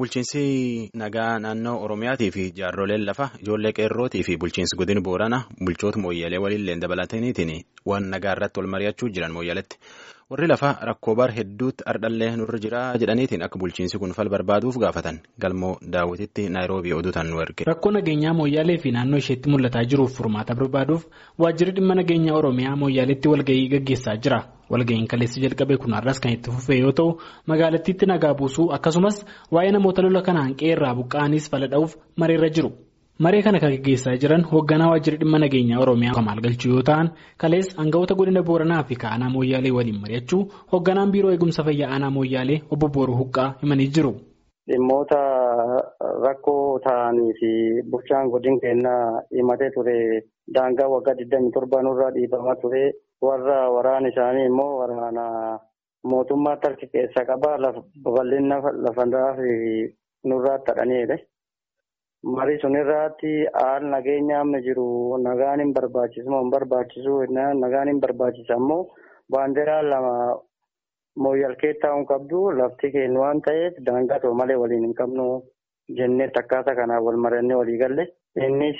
Bulchiinsi nagaa naannoo Oromiyaatii fi jaarroleen lafa ijoollee qeerrootii fi bulchiinsi godina Booranaa bulchoota mooyyalee waliin dabalataniitiin waan nagaa irratti wal mari'achuu jiran mooyyaleetti. Warri lafaa rakkoo bar hedduutti ardhallee nurra jira jedhaniitiin akka bulchiinsi kun fal barbaaduuf gaafatan galmoo daawwititti naayiroobii oduutaan nu erge. Rakkoo nageenyaa mooyyaalee fi naannoo isheetti mul'ataa jiruuf furmaata barbaaduuf waajjirri dhimma nageenyaa Oromiyaa mooyyaaleetti walgahii gaggeessaa jira. Walgahiin kaleessa jalqabee kun har'as kan itti fufee yoo ta'u magaalattiitti nagaa buusuu akkasumas waa'ee namoota lola kanaan qeerraa buqqa'aniis fala dha'uuf mareerra jiru. Maree kana kan gaggeessaa jiran hoogganaa waajjira dhimma nageenyaa Oromiyaa Kamaal Galchuu yoo ta'an kalees aangawoota godina Booranaa fi Aanaa Mooyyaalee waliin mari'achuu hoogganaan biiroo eegumsa fayyaa Aanaa Mooyyaalee obbo Booruu Huqqaa himanii jiru. Dhimmoota rakkoo ta'anii fi bulchaan godina keenyaa himatee ture daangaa waggaa 27 nurraa dhiibamaa ture warra waraana isaanii immoo waraana mootummaa tarki keessa qabaa babal'ina lafandaa fi nurraa tadhaniidha. Marii sun irratti haal nageenya amma jiru nagaan hin barbaachisu moo hin barbaachisu nagaan hin barbaachisa ammoo baandiraa lama mooyyalkee taa'uun qabdu lafti keenya waan ta'eef daangaa ta'u malee waliin hin qabnu jennee akkaataa kanaan wal marannee walii galle. Innis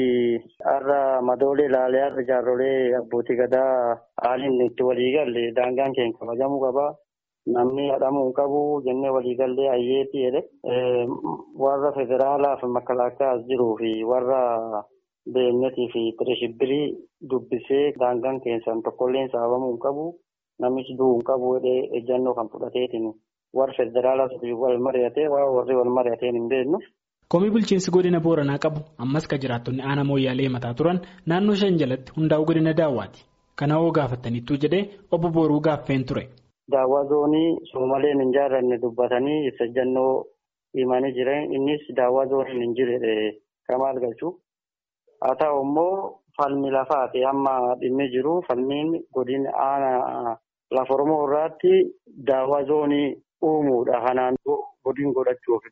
har'a madoolee ilaalee har'a jaarrolee abbootii gadaa haaliin itti walii galle daangaan keenya kabajamuu qaba. Namni hadhamuu hin qabu jennee waliigallee ayyeetii jedhe warra federaalaa fi makalaakaa as jiruu fi warra beenyatii fi tireshibbirii dubbisee daangaan keessan tokkolleen saabamuu hin qabu namichi du'uu hin qabu jedhee ejjannoo kan fudhateetiin warra federaalaa wal mari'atee warri wal mari'ateen hin beeknu. Komii bulchiinsi godina Booranaa qabu ammas kan jiraattonni aanaa mooyyaalee mataa turan naannoo shan jalatti hundaa'uu godina daawwaati. Kana hoo gaafataniittuu jedhee obbo Booruu gaaffeen ture. Daawwaa zoonii soomaleen hin jaallanne dubbatanii ibsa ejjannoo himanii jiran innis daawwaa zooniin hin jirre Kamaal Galchuu. Haa ta'u immoo falmi lafaati amma dhimmi jiru falmiin godina aanaa lafa Oromoo irraatti daawwaa zoonii uumuudha. Kanaan godin godhachuuf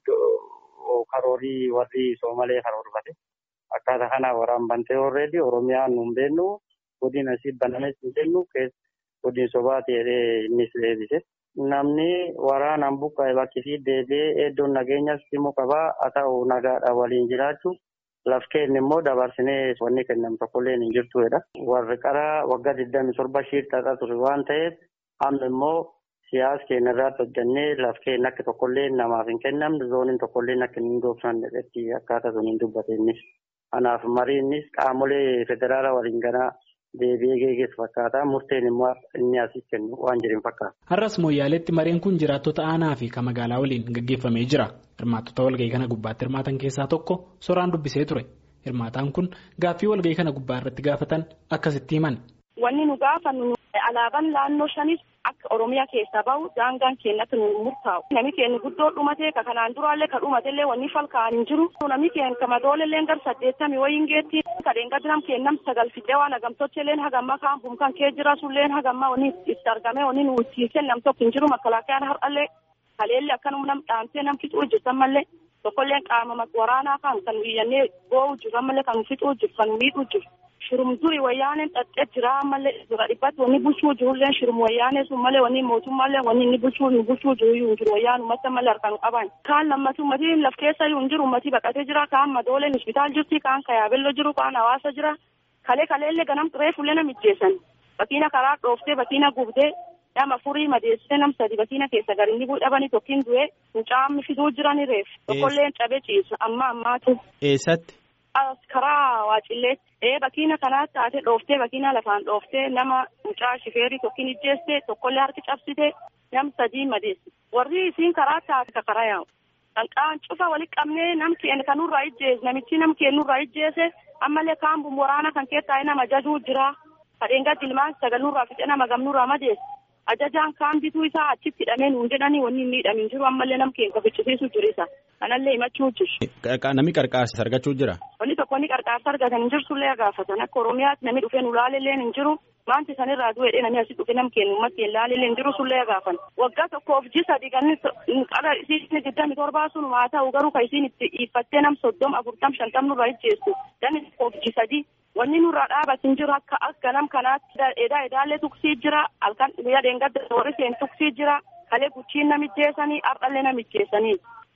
karoorii warri soomalee karoorfate. Akkaataa kanaa waraan bantee horreeddi Oromiyaan nu hin beeknu godina asii banames hin beeknu godin sobaati jedhee innis deebise. Namni waraanaan buqqa'e bakki fi deebi'ee iddoon nageenyas immoo qabaa haa ta'u nagaadhaan waliin jiraachuu laf keenya immoo dabarsinee wanni kennamu tokkollee hin jirtudha. Warri qaraa waggaa 27 shiirtaadhaa ture waan ta'eef amma immoo siyaasa keenya irratti hojjannee laf keenya akka tokkollee namaaf hin kennamne zooniin tokkollee akka hin goobsanne irratti akkaataa sun hin dubbate innis. Kanaaf mariinnis qaamolee federaalaa waliin ganaa deebi'ee geeggeessu fakkaata murteen immoo inni asii kennu waan jiru fakkaata. Har'as mooyyaaleetti mareen kun jiraattota aanaa fi kan magaalaa waliin gaggeeffamee jira. Hirmaattota walgahii kana gubbaatti hirmaatan keessaa tokko soraan dubbisee ture. Hirmaataan kun gaaffii walgahii kana gubbaa irratti gaafatan akkasitti himan. Wanni nu gaafannu alaabaan naannoo shanis akka Oromiyaa keessaa bahu daangaan keenyatti nu murtaa'u. Namni keenya guddoo dhumatee ka kanaan duraallee ka dhumatellee wanni falkaa'an hin jiru. Namni keenya ka madooleellee gar saddeettami wayiin geetti. Kadeen gadinam kennam sagal fixee waan hagamtochelleen hagamma kaan bumkan kee jira sulleen hagamma wanni itti argame wanni nu utiisee nam tokko hin jiru makkalaakayaan har'allee kaleellee akkanuma nam dhaamtee nam fixuu jirtan mallee tokkolleen qaama waraanaa kan kan iyyannee boo'u jiran mallee kan fixuu jiru kan miidhuu jiru. Shirum duri wayyaaneen xaxxee jira mallee dura dhibbatti wanni bulchuu jirullee shirum wayyaanee sun malee wanni mootummaallee wanni inni bulchuu hin bulchuu jiru iyyuu jiru wayyaan ummata malee harkaan qaban. Kaan lammati ummati laf keessa iyyuu hin jiru ummati baqatee jira kaan madooleen hospitaal jirti kaan kayaabelloo jiru kaan hawaasa jira. Kalee kaleellee ganam reefullee nam ijjeessan. Bakiina karaa dhooftee bakiina gubdee nama furii madeessitee nam sadi bakiina keessa garinni dhabanii tokkiin du'ee mucaamni fiduu jirani reef. Tokkolleen cabee ciisa amma ammaatu. Eessatti? karaa waacilleetti ee bakiina kanaatti taate dhooftee bakiina lafaan dhooftee nama mucaa shifeerii tokkiin ijjeeste tokkollee harki cabsite nam sadii madeesse warri isiin karaa taate ka karaa yaa'u qalqaan cufa walitti qabnee nam keenya kanurraa ijjeese namichi nam keenyurraa ijjeese ammallee kaan waraana kan keessaa nama ajajuu jira kadheen gadi ilmaan sagalnurraa fixe nama gamnurraa madeesse ajajaan kaan bituu isaa achitti hidhamee nuun jedhanii wanni hin miidhamin jiru ammallee nam keenya fichisiisu jiru isa kanallee himachuu jiru. Namni qarqaarsa argachuu jira. Wanni tokko inni qarqaarsa argatan hin jirtullee gaafatan akka Oromiyaatti namni dhufee nu laalellee hin jiru wanti sanirraa du'eedhe namni asii dhufe nam keenya ummatti hin laalellee hin jiru sullee gaafan. Waggaa tokkoof ji sadi ganni qara isiin digdami torbaa sun haa ta'u garuu kan isiin itti dhiiffattee nam soddom afurtam shantam nurraa ijjeessu ganni tokkoof ji sadi wanni nurraa dhaabatin jiru akka akka nam kanaatti edaa edaallee tuksii jira halkan guyyaa dheengadda warri seen tuksii jira kalee guchiin namijjeessanii ardhallee namijjeessanii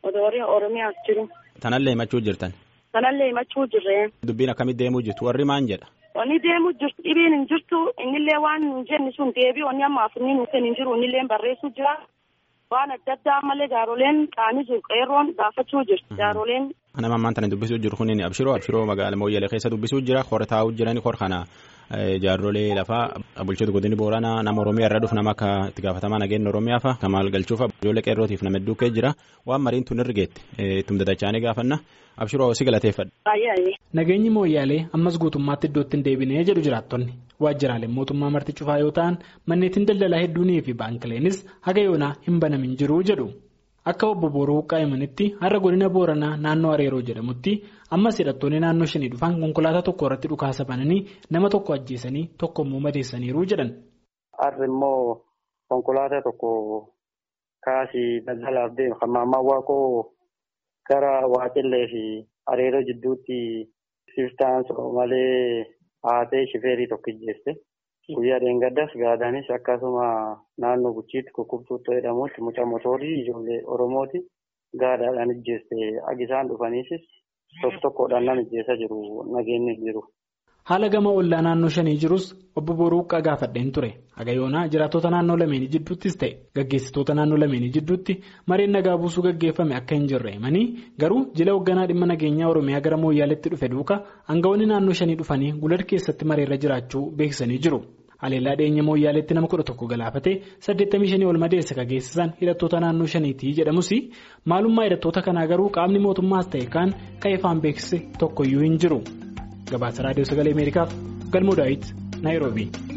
odoo Oromiyaas jiru. Tanallee himachuu jirtan. Tanallee himachuu jirree. Dubbiin akkamitti deemuu jirtu warri maan jedha. Wanni deemuu jirtu dhibiin hin jirtu innillee waan hin jenne sun deebii wanni amma afurii nuuf hin jiru innillee barreessuu jira. Waan adda addaa malee jaaroleen qaanii jiru qeerroon gaafachuu jirti jaaroleen. Nama ammaan tana dubbisuu jiru kun abshiroo abshiroo magaala mooyyalee keessa dubbisuu jira hor taa'uu jirani hor kana jaarrolee lafaa bulchitoota godini booranaa nama oromiyaa irra dhufu nama akka itti gaafatamaa nageenya oromiyaa fa'a kamaal galchuufa ijoollee qeerrootiif nama hedduu kee jira waan mariin tun irgeette ittum dadachaanii gaafanna abshiroo si galateeffadha. Nageenyi mooyyaalee ammas guutummaatti iddootti hin deebinee jedhu jiraattonni waajjiraaleen mootummaa marti cufaa yoo ta'an manneetiin daldalaa hedduunii fi baankiileenis haga yoonaa hin banamin jiru jedhu. Akka obbo Booroo Qaayimanitti har'a godina Booranaa naannoo Areeroo jedhamutti ammas hidhattoonni naannoo shanii dhufan konkolaataa tokko irratti dhukaasa bananii nama tokko ajjeesanii tokko immoo madeessaniiru jedhan. Har'a immoo konkolaataa tokko kaasii daldalaaf deemu kan maammaan waaqoo gara Waaqillee fi Areeroo jidduutti siftaan malee haatee shifeerii tokko ijjeesse. Guyyaa dheengaddas gaadaanis akkasuma naannoo guchiitti kukkubtuuttoo jedhamutti mucaa motoorii ijoollee Oromooti gaadaadhaan ijjeeste agisaan dhufaniisis tokko tokkodhaan nama ijjeessaa jiru nageenyi jiru. Haala gama ollaa naannoo shanii jirus obbo Boruuqqaa gaafadheen ture. Haga yoonaa jiraattota naannoo lameenii jidduuttis ta'e gaggeessitoota naannoo lameenii jidduutti mareen nagaa buusuu gaggeeffame akka hin jirre himanii garuu jila hoogganaa dhimma nageenyaa Oromiyaa gara mooyyaaleetti dhufe duuka aangawoonni naannoo shanii dhufanii gulal keessatti mareerra jiraachuu beeksisanii jiru. Haleellaa dhiyeenya mooyyaaleetti nama kudha tokko galaafatee saddeettamii shanii ol madeessa kan geessisan hidhattoota naannoo shaniitii jedhamus maalummaa hidhattoota kanaa garuu qaamni mootummaas ta'e kaan kan ifaan beeksise tokkoyyuu hin jiru. Gabaasa raadiyoo sagalee Ameerikaaf galmoo daawit Naayiroobii.